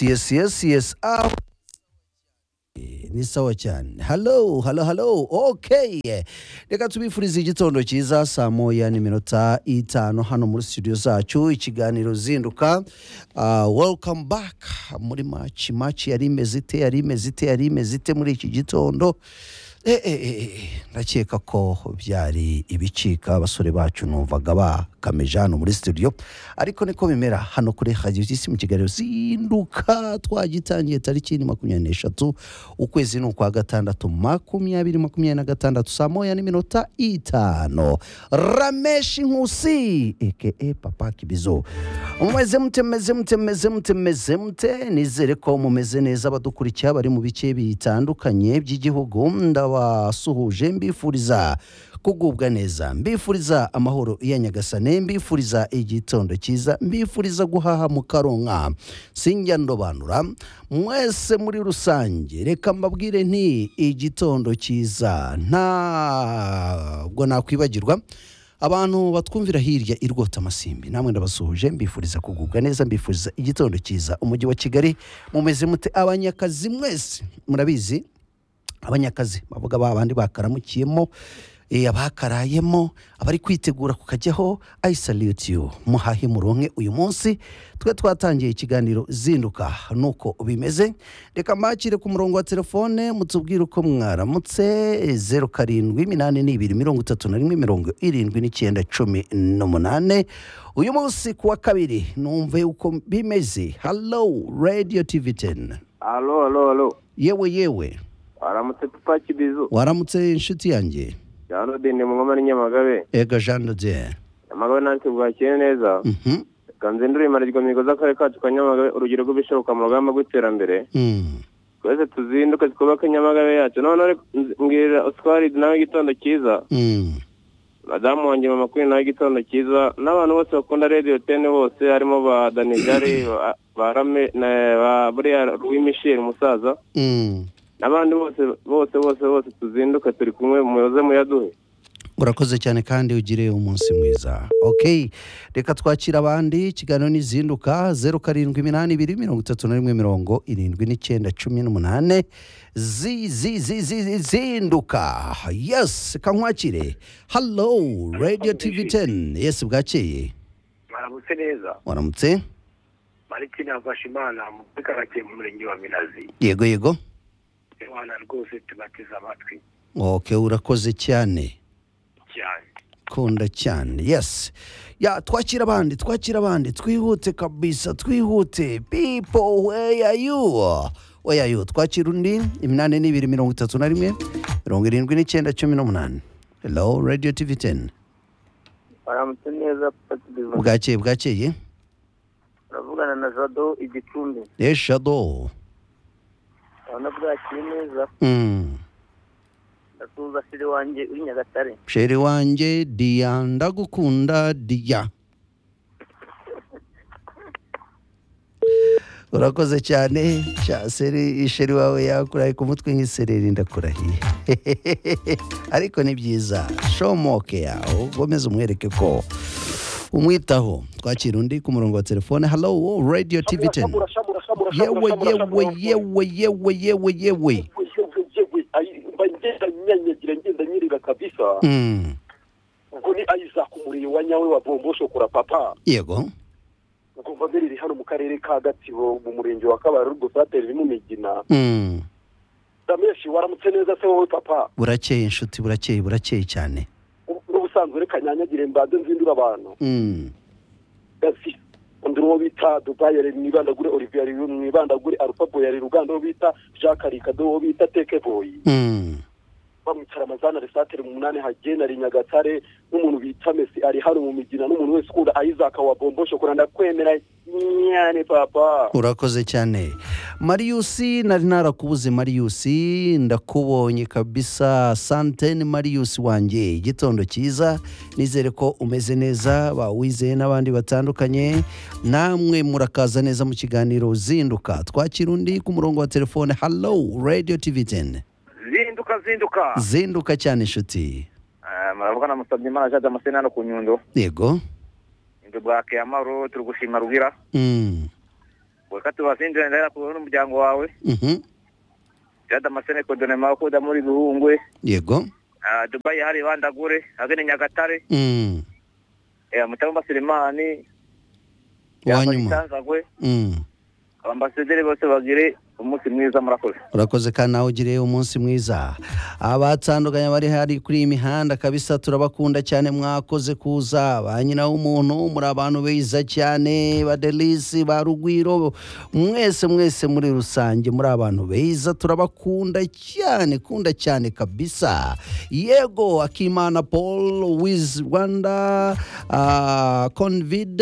Yes, yes, yes, yes. Ah, Eh, ni sawa cyane halo halo halo okay eh, reka tubifurize igitondo cyiza saa moya n'iminota itanu hano muri studio zacu ikiganiro zinduka Ah, welcome back muri match match yari imeze ite yari imeze ite yari imeze ite muri iki gitondo Eh, eh, eh, eh, ndakeka ko byari ibicika abasore bacu numvaga bakameje hano muri studio ariko niko bimera hano kuri radio isi mu kiganiro zinduka twagitangiye tariki ni makumyabiri n'eshatu ukwezi ni ukwa gatandatu makumyabiri makumyabiri na gatandatu saa moya n'iminota itanu rameshi nkusi eke papa kibizo mumeze mute mumeze mute mumeze mute mumeze mute nizere ko mumeze neza abadukurikiye bari mu bice bitandukanye by'igihugu ndabasuhuje mbifuriza kugubwa neza mbifuriza amahoro ya nyagasane mbifuriza igitondo cyiza mbifuriza guhaha mukaronka sinjya ndobanura mwese muri rusange reka mbabwire nti igitondo cyiza ntabwo nakwibagirwa abantu batwumvira hirya i rwotamasimbi namwe ndabasuhuje mbifuriza kugubwa neza mbifuriza igitondo cyiza umujyi wa kigali mumeze mute abanyakazi mwese murabizi abanyakazi bavuga ba bandi bakaramukiyemo eh, abakarayemo abari kwitegura kukajyaho i salute you muhahe muronke uyu munsi twe twatangiye ikiganiro zinduka nuko bimeze reka mbakire ku murongo wa telefone mutubwire uko mwaramutse eh, zeru karindwi minani n'ibiri mirongo itatu na rimwe mirongo irindwi n'icyenda cumi n'umunane uyu munsi ku wa kabiri numve uko bimeze hallo radio tv 10 Alo, alo, alo. yewe yewe Waramutse papa Kibizu. waramutse inshuti yanjye Cyano dende mu ngoma n'inyamagabe. ega jean dodier Nyamagabe nanti bwakiye neza. Mhm. Ganze ndurimarirwa mihigo z'akarere kacu ka Nyamagabe urugero rw'ibishoboka mu rugamba rw'iterambere. Mm. Twese tuzinduke twubake Nyamagabe yacu. Noneho reka nz- mbwira Oscar nawe igitondo cyiza. Mm. Madamu wanjye mama Queen nawe igitondo cyiza. N'abantu bose bakunda Radio 10 bose harimo ba Danijari, ba ba Rame, na- ba buriya Louis Michel musaza. Mm. N'abandi bose bose bose bose tuzinduke turi kumwe muyoze muyaduhe. urakoze cyane kandi ugire umunsi mwiza ok reka twakira abandi ikiganiro n'izinduka zeru karindwi iminani ibiri mirongo itatu na rimwe mirongo irindwi n'icyenda cumi n'umunane zi zi zi zi zi- zinduka yes kankwakire hallo radio tv 10 yes bwakeye mwaramutse neza waramutse marikine yafashe imana muri karakiye mu murenge wa minazi yego yego imana rwose tubateze amatwi ok urakoze cyane cyane kunda cyane yes ya twakira abandi twakira abandi twihute kabisa twihute people where are you where are you twakira undi iminani n'ibiri mirongo itatu na rimwe mirongo irindwi n'icyenda cumi n'umunani hello radio tv 10 baramutse neza patibiva bwakeye bwakeye uravugana na jado igicumbi eshado urabona bwakiri neza mm. ndasuhuza fire wanjye uri nyagatare sheri wanjye diya ndagukunda diya urakoze cyane Sha, seri sheri wawe yakuraye ku mutwe nk'isereri ndakurahiye ariko ni byiza shomoke yawe ukomeze umwereke ko umwitaho twakira undi ku murongo wa telefone hallo radio tv 10 yewe yewe yewe yewe yewe yewe mba ngenda nyanyagira ngenda nyirira kabisa Mm, ubwo ni isaac umuriyo wa nyawe wa bombo shokora papa yego ubwo mba mbere hano mu karere ka gatsibo mu murenge wa kabarurwo sateri iri mu migina Mm. dameshi waramutse neza se wowe papa burakeye inshuti burakeye burakeye cyane n'ubusanzwe reka nyanyagire mbanze nzindura abantu Mm. gasi undi uwo bita dubai yari mwibandagure olivier yari mwibandagure alupabo yari ruganda uwo bita jacques rikado uwo bita tekeboyi Mm. bamwicara amazana resateri umunani hagena ari nyagatare n'umuntu bita mesi ari hano mu migina n'umuntu wese ukunda isaac wa bombo shokora ndakwemera nyane papa urakoze cyane mariyusi nari narakubuze mariyusi ndakubonye kabisa sante ni mariyusi wanjye igitondo cyiza nizere ko umeze neza bawizeye n'abandi batandukanye namwe murakaza neza mu kiganiro zinduka twakira undi ku murongo wa telefone hallo radio tv 10 zinduka zinduka zinduka cyane inshuti Eh, muravugana musabye imana jaja amaseni hano ku nyundo yego bwake amahoro turi gushima rubira Mm. weka tubasinjira ndera kubona n'umuryango wawe Mhm. jada amasene kodonema kuda muri guhungwe yego Ah, dubai hari bandagure agene nyagatare Mm. eh, mutarumba sirimani uwanyuma itanzagwe Mm. abaambasaderi bose bagire umunsi mwiza murakoze urakoze kandi nawe ugire umunsi mwiza abatandukanye bari hari kuri iyi mihanda kabisa turabakunda cyane mwakoze kuza ba nyina w'umuntu muri abantu beza cyane ba delisi ba rugwiro mwese mwese muri rusange muri abantu beza turabakunda cyane kunda cyane kabisa yego akimana paul wiz rwanda ah, convid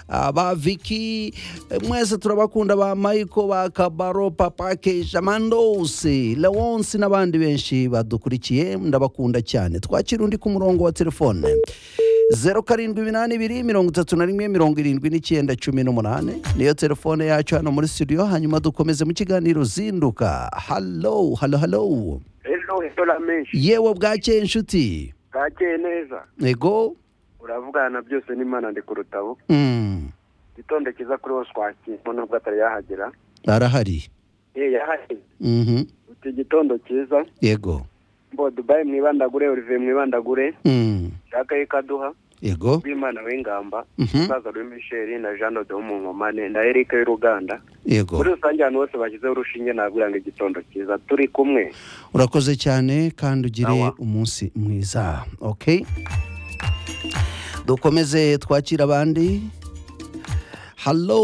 ah, ba viki eh, mwese turabakunda ba michael ba kabaro papa kesha mandosi leonsi n'abandi benshi badukurikiye ndabakunda cyane twakira undi ku murongo wa telefone zeru karindwi iminani ibiri mirongo itatu na rimwe mirongo irindwi n'icyenda cumi n'umunani niyo telefone yacu hano muri studio hanyuma dukomeze mu kiganiro zinduka halo halo halo ejo hejora menshi yewe bwakeye inshuti bwakeye neza ego uravugana byose n'imana ndi ku rutabo Mm, igitondo cyiza kuri wose wakirwa nubwo atari yahagera arahari ye yahageze Mhm, iki gitondo cyiza yego mbo dubayi mwibandagure olivier mwibandagure Mm, jacques y'ikaduha yego rw'imana w'ingamba Mhm. umusaza louis michel na jean de w'umunkomane na eric y'uruganda yego muri rusange ahantu hose bashyizeho urushinge nabwira ngo igitondo cyiza turi kumwe urakoze cyane kandi ugire Awa. umunsi mwiza okay dukomeze twakira abandi halo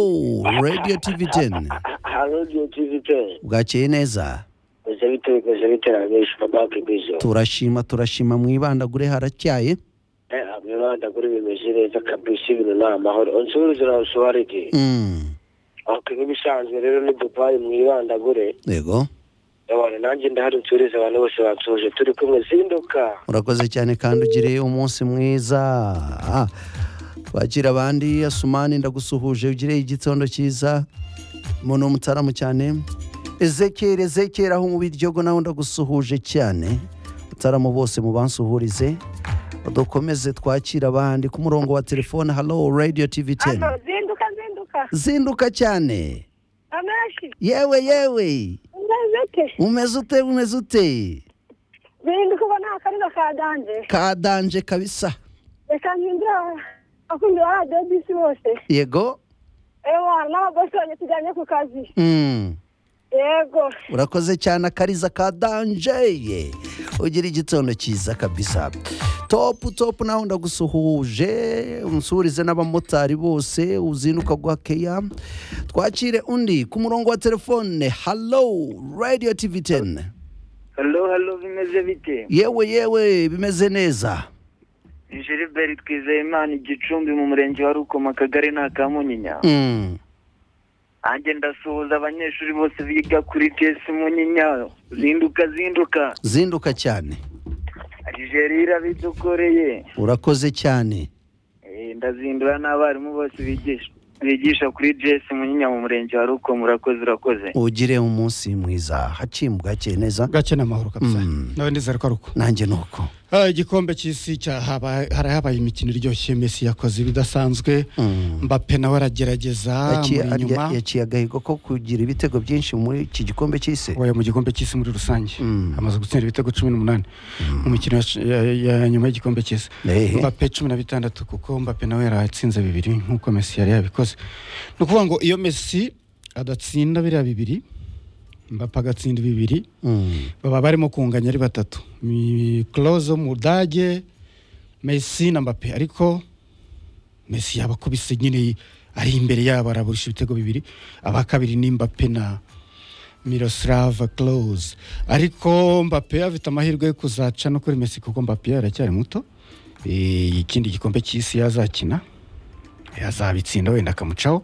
radio tv 10 hariyo tivite bwakeye neza gusa bitewe gusa bitewe shabake bizo turashima turashima mwibandagure haracyaye mwibandagure bimeze neza kabisa ibintu ni amahoro unsubize nawe usobanurike Mm, ok nk'ibisanzwe rero ni dubayi mwibandagure yego abantu nanjye ndahari nsurize abantu bose bansuhuje turi kumwe zinduka urakoze cyane kandi ugire umunsi mwiza Ah, wakira abandi asumani ndagusuhuje ugire igitondo cyiza umuntu w'umutaramu cyane ezekeri ezekeri aho mu biryogo nawe ndagusuhuje cyane mutaramu bose mubansuhurize dukomeze twakira abandi ku murongo wa telefone halo radio tv 10 zinduka zinduka zinduka cyane amashi yewe yewe umwezeke umeze ute umeze ute zinduka ubona akarira kadanje kadanje kabisa reka mpindura akundira ba debisi bose yego ewa n'abagosi banjye tujyanye ku kazi mm. yego urakoze cyane akariza ka danjeye ugira igitondo cyiza kabisa topu topu nawe ndagusuhuje unsurize n'abamotari bose uzinduka gwa keya twakire undi ku murongo wa telefone halo radio tv 10 halo halo bimeze bite yewe yewe bimeze neza Gilbert Twizeyimana igicumbi mu murenge wa Rukoma akagari ni akamunyinya mm. nanjye ndasuhuza abanyeshuri bose biga kuri TS Munyinya zinduka zinduka zinduka cyane Algeria irabidukoreye urakoze cyane Eh, ndazindura n'abarimu bose bigisha bigisha kuri JS Munyinya mu murenge wa Rukoma urakoze urakoze ugire umunsi mwiza haciye bwakeye neza bwakeye ni amahoro kabisa Mm. nawe ndizera ko ari uko nanjye ni uko Ah, igikombe cy'isi cyahabaye harahabaye imikino iryoshye Messi yakoze ibidasanzwe Mm. Mbappe nawe aragerageza yaciye muri inyuma arya- yaciye agahigo ko kugira ibitego byinshi muri iki gikombe cy'isi wayo mu gikombe cy'isi muri rusange Mm. amaze gutsinda ibitego cumi n'umunani mu mikino ya- ya- ya nyuma y'igikombe cy'isi Ehe. mbappe cumi na bitandatu kuko mbappe nawe yaratsinze bibiri nk'uko Messi yari yabikoze ni ukuvuga ngo iyo Messi adatsinda biriya bibiri mbappe agatsinda bibiri Mm. baba barimo kunganya ari batatu Mi- Klose wo mu Budage Messi na Mbappe ariko Messi yabakubise nyine ari imbere yabo araburisha ibitego bibiri aba kabiri ni Mbappe na Miroslav Klose ariko Mbappe afite amahirwe yo kuzaca no kuri Messi kuko Mbappe aracyari muto Eh, ikindi gikombe cy'isi yazakina yazabitsinda wenda akamucaho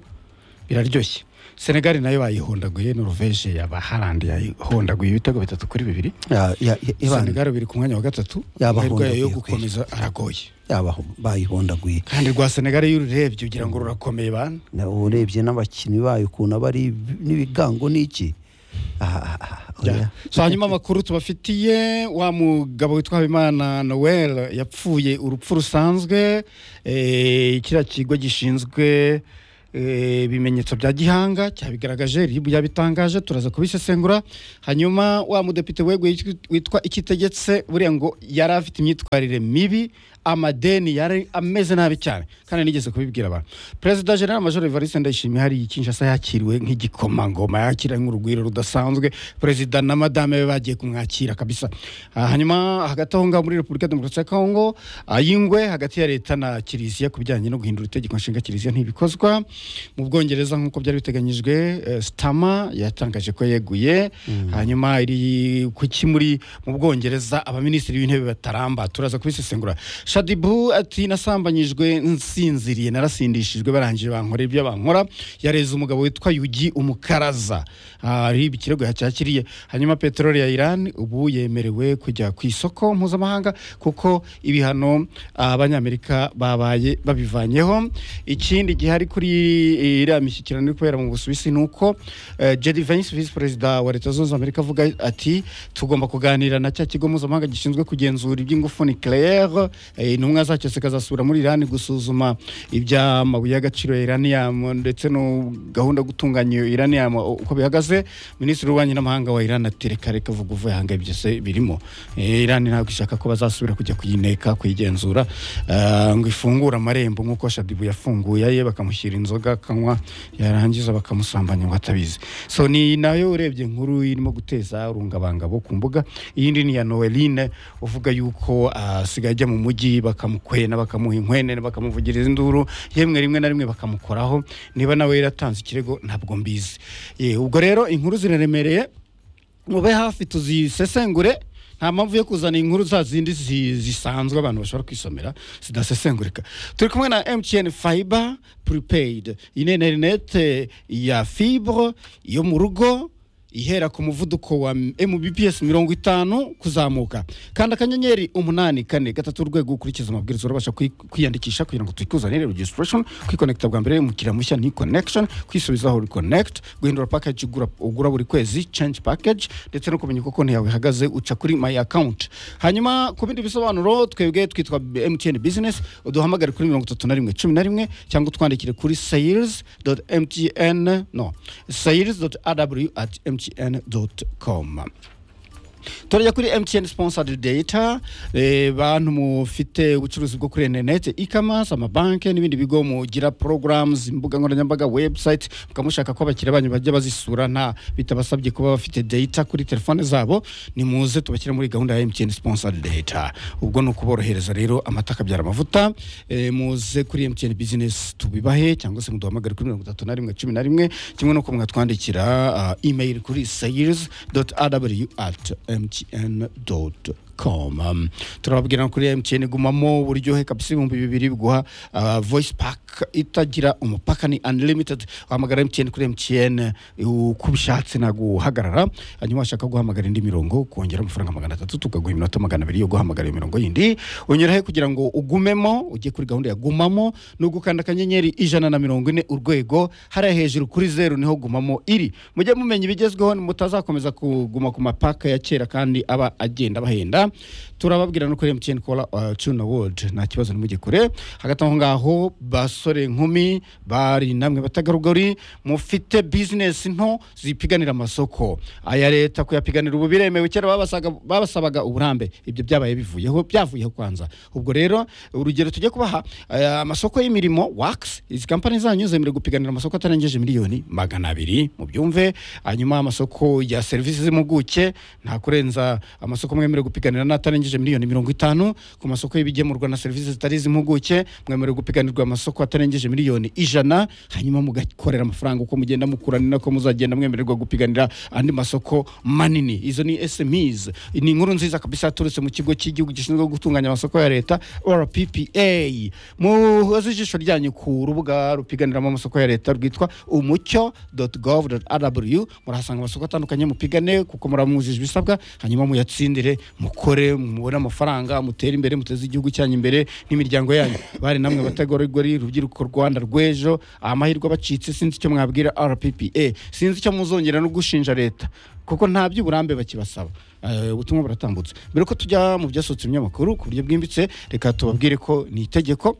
biraryoshye senegali nayo bayihondaguye noruveje yaba harandi yayihondaguye ibitego bitatu kuri bibiri Ya- ya- ya- Ivan, senegali biri ku mwanya wa gatatu Yabahondaguye amahirwe yayo yo kweli. gukomeza aragoye yabaho bayihondaguye kandi rwa senegali iyo ururebye ugira ngo rurakomeye bana Na- urebye n'abakinnyi bayo ukuntu aba ari ibi- n'ibigango n'iki aha aha Ya. oya so hanyuma amakuru tubafitiye wa mugabo witwa habimana noel yapfuye urupfu rusanzwe eh, kiriya kigo gishinzwe eh, ibimenyetso bya gihanga cyabigaragaje rib yabitangaje turaza kubisesengura hanyuma wa mudepite weguye iki- witwa ikitegetse buriya ngo yari afite imyitwarire mibi amadeni yari ameze nabi cyane kandi nigeze kubibwira abantu perezida general major evariste ndayishimiye hari kinshasa yakiriwe nk'igikomangoma yakiriwe nk'urugwiro rudasanzwe perezida na madame be bagiye kumwakira kabisa Ah, hanyuma hagati aho ngaho muri repubulika ya demokarasi ya kongo ah, y'ingwe hagati ya leta na kiliziya ku bijyanye no guhindura itegeko nshinga kiliziya ntibikozwa mu bwongereza nk'uko byari biteganyijwe eh, stama yatangaje ko yeguye hanyuma iri kuki muri mu bwongereza abaminisitiri b'intebe bataramba turaza kubisesengura shadibu ati nasambanyijwe nsinziriye narasindishijwe barangije bankora ibyo bankora yareze umugabo witwa yugi umukaraza ari ikirego yacyakiriye hanyuma peteroli ya iran ubu yemerewe kujya ku isoko mpuzamahanga kuko ibihano ah, abanyamerika babaye babivanyeho ikindi gihari kuri iriya mishyikirano iri kubera mu busuwisi ni uko eh, jerry vance visi perezida wa leta zunze ubumwe za amerika avuga ati tugomba kuganira na cya kigo mpuzamahanga gishinzwe kugenzura iby'ingufu nucleaire eh, intumwa zacyo zikazasura muri iran gusuzuma iby'amabuye y'agaciro ya iranium ndetse no gahunda yo gutunganya iyo iranium uko bihagaze minisitiri w'ububanyi n'amahanga wa iran ati reka reka vuga uvuye ahanga byose birimo Eh, iran ntabwo ishaka ko bazasubira kujya kuyineka kuyigenzura eh, ngo ifungure amarembo nk'uko shadibu yafunguye aye bakamushyira inzoga akanywa yarangiza bakamusambanya ngo atabizi so ni nayo urebye inkuru irimo guteza urungabangabo ku mbuga iyindi ni iya noeline uvuga yuko ah, asigaye ajya mu mujyi bakamukwena bakamuha inkwenene bakamuvugiriza induru yemwe rimwe na rimwe bakamukoraho niba nawe yaratanze ikirego ntabwo mbizi Eh, ubwo rero inkuru ziraremereye mube hafi tuzisesengure nta mpamvu yo kuzana inkuru za zindi zi- zisanzwe abantu bashobora kwisomera zidasesengurika turi kumwe na mtn fiber prepaid iyi ni interinete ya fibre yo mu rugo ihera ku muvuduko wa mbps mirongo itanu kuzamuka kanda akanyenyeri umunani kane gatatu urwego ukurikiza amabwiriza urabasha kwi- kwiyandikisha kugira ngo twikuzanire registration kwikonekita bwa mbere umukiriya mushya ni connection kwisubizaho reconnect guhindura package ugura, ugura buri kwezi change package ndetse no kumenya uko konti yawe ihagaze uca kuri my account hanyuma ku bindi bisobanuro twebwe twitwa mtn business uduhamagare kuri mirongo itatu na rimwe cumi na rimwe cyangwa utwandikire kuri sales mtn no sales rw at mtn com turajya kuri mtn sponsored data eh, bantu mufite ubucuruzi bwo kuri interinete e-commerce amabanki n'ibindi bigo mugira programs imbuga nkoranyambaga website mukaba mushaka ko abakiriya banyu bajya bazisura nta bitabasabye kuba bafite data kuri telefone zabo nimuze tubashyire muri gahunda ya mtn sponsored data ubwo ni ukuborohereza rero amata akabyara amavuta eh, muze kuri mtn business tubibahe cyangwa se muduhamagare kuri mirongo itatu na rimwe cumi na rimwe kimwe no kumwatwandikira uh, email kuri sales rw at mtn com Um, turababwira ngo kuri mtn gumamo uburyohe kabisa ibihumbi bibiri biguha uh, voice pack itagira umupaka ni unlimited wahamagara mtn kuri mtn uko ubishatse ntabwo uhagarara hanyuma washaka guhamagara indi mirongo kongera amafaranga magana atatu tukaguha iminota magana abiri yo guhamagara iyo mirongo yindi unyurahe kugira ngo ugumemo ujye kuri gahunda ya gumamo ni ugukanda akanyenyeri ijana na mirongo ine urwego hariya hejuru kuri zeru niho gumamo iri mujye mumenya ibigezweho mutazakomeza kuguma ku mapaka ya kera kandi aba agenda bahenda turababwira no kuri mtn kola uh, tuna world nta kibazo nimujye kure hagati aho ngaho basore inkumi bari namwe batagarugori mufite bizinesi nto zipiganira amasoko aya leta kuyapiganira ubu biremewe kera babasaga- babasabaga uburambe ibyo byabaye bivuyeho byavuyeho kwanza ubwo rero urugero tujye kubaha eh, amasoko y'imirimo wakisi izi kampani zanyu zemerewe gupiganira amasoko atarengeje miliyoni magana abiri mu byumve hanyuma amasoko ya serivisi z'impuguke nta kurenza amasoko mwemerewe gupiganira n'atarengeje miliyoni mirongo itanu ku masoko y'ibigemurwa na serivisi zitari iz'impuguke mwemerewe gupiganirwa amasoko atarengeje miliyoni ijana hanyuma mugakorera amafaranga uko mugenda mukura ni nako muzagenda mwemererwa gupiganira andi masoko manini izo ni smes ni inkuru nziza kabisa yaturutse mu kigo cy'igihugu gishinzwe gutunganya amasoko ya leta rppa muhoze ijisho ryanyu ku rubuga rupiganiramo amasoko ya leta rwitwa umucyo gov rw murahasanga amasoko atandukanye mupigane kuko muramwujije ibisabwa hanyuma muyatsindire mukure mukore mubone amafaranga mutere imbere muteze igihugu cyanyu imbere n'imiryango yanyu bari namwe abategarugori urubyiruko rwanda rw'ejo amahirwe abacitse sinzi icyo mwabwira rppa sinzi icyo muzongera no gushinja leta kuko nta by'uburambe bakibasaba Eh, ubutumwa buratambutse mbere ko tujya mu byasohotse mu binyamakuru ku buryo bwimbitse reka tubabwire ko ni itegeko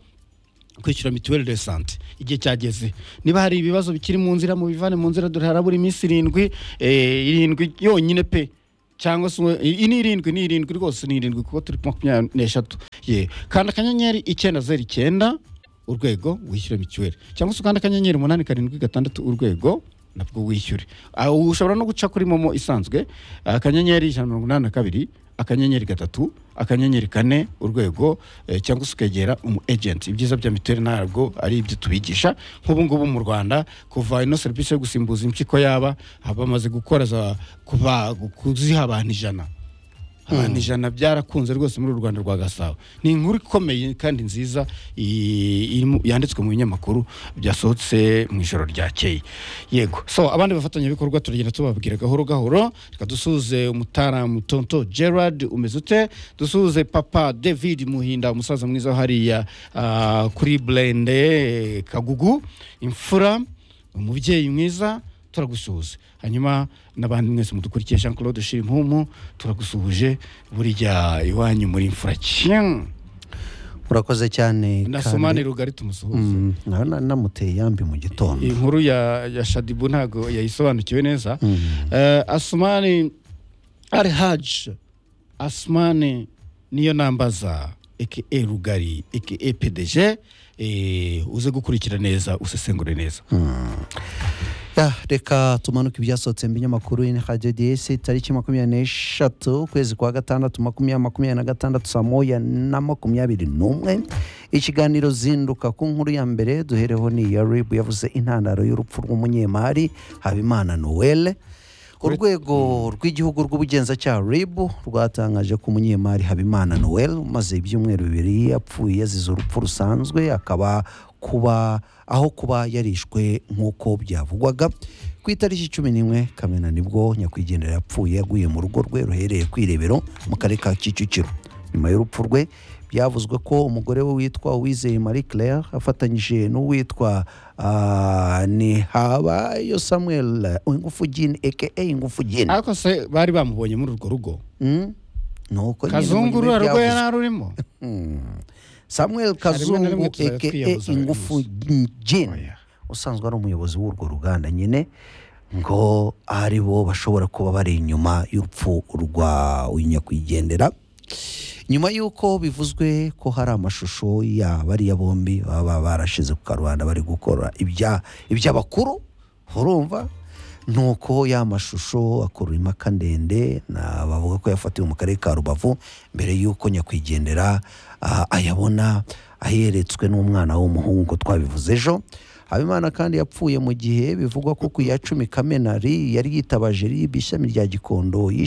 kwishyura mituweli de sante igihe cyageze niba hari ibibazo bikiri mu nzira mu bivane mu nzira dore harabura iminsi irindwi eh, irindwi yonyine pe cyangwa se uwe- iyi ni irindwi ni irindwi rwose ni irindwi kuko turi ku makumyabiri n'eshatu ye kanda akanyenyeri icyenda zeru icyenda urwego wishyure mituweli cyangwa se ukanda akanyenyeri umunani karindwi gatandatu urwego nabwo wishyure Ah, ushobora no guca kuri momo isanzwe akanyenyeri ijana na mirongo inani na kabiri akanyenyeri gatatu akanyenyeri kane urwego eh, cyangwa se ukegera umu ejenti ibyiza bya mituweli ntabwo ari ibyo tubigisha nk'ubu ngubu mu rwanda kuva ino serivisi yo gusimbuza impyiko yaba bamaze gukora za kuba kuziha abantu ijana abantu ijana byarakunze rwose muri uru rwanda rwa gasabo ni inkuru ikomeye kandi nziza i- irimo- yanditswe mu binyamakuru byasohotse mu ijoro ryakeye yego so abandi bafatanyabikorwa turagenda tubabwira gahoro gahoro reka dusuhuze umutaramu tonto gerard umeze ute dusuhuze papa david muhinda umusaza mwiza wo hariya ah, kuri blende kagugu imfura umubyeyi mwiza turagusuhuza hanyuma n'abandi mwese mudukurikiye jean claude shimpumu turagusuhuje burya iwanyu muri imfura cyane urakoze cyane nasomane rugari tumusuhuze Mm, na- na- namuteye yambi mu gitondo iyi nkuru ya, ya shadibu ntabwo yayisobanukiwe neza Eh, asumani ari haji asumani niyo nambaza eke rugari eke pdg eh, uze gukurikira neza usesengure neza Ya, reka tumanuke ibyasohotse mu binyamakuru in HDDS tariki makumyabiri n'eshatu ukwezi kwa gatandatu makumyabiri makumyabiri na gatandatu saa moya na makumyabiri n'umwe ikiganiro zinduka ku nkuru ya mbere duhereho ni iya ribu yavuze intandaro y'urupfu rw'umunyemari habimana noel urwego rw'igihugu rw'ubugenzacyaha rib rwatangaje ko umunyemari habimana noel umaze ibyumweru bibiri yapfuye yazize urupfu rusanzwe akaba kuba aho kuba yarishwe nk'uko byavugwaga ku itariki cumi n'imwe kamena nibwo nyakwigendera yapfuye yaguye mu rugo rwe ruherereye ku irebero mu karere ka kicukiro nyuma y'urupfu rwe byavuzwe ko umugore we witwa uwizeye marie claire afatanyije n'uwitwa ah, nihabayo samuel ingufu gini aka ingufu gini ariko se bari bamubonye muri urwo rugo Mm? nuko nyine kazungu mu nyuma ruriya rugo byavuzwe. yari arurimo samuel na rimwe kazungu tuzajya aka twiyahuza buri ingufu munsi. gin Oya. usanzwe ari umuyobozi w'urwo ruganda nyine ngo ari bo bashobora kuba bari inyuma y'urupfu rwa nyakwigendera nyuma y'uko bivuzwe ko hari amashusho ya bariya bombi baba barashize ku karubanda bari gukora ibya- iby'abakuru urumva nuko ya mashusho akurura impaka ndende na bavuga ko yafatiwe mu karere ka rubavu mbere y'uko nyakwigendera ah, ayabona aheretswe n'umwana w'umuhungu ngo twabivuze ejo habimana kandi yapfuye mu gihe bivugwa ko ku ya cumi kamenari yari yitabaje rib ishami rya gikondo yishe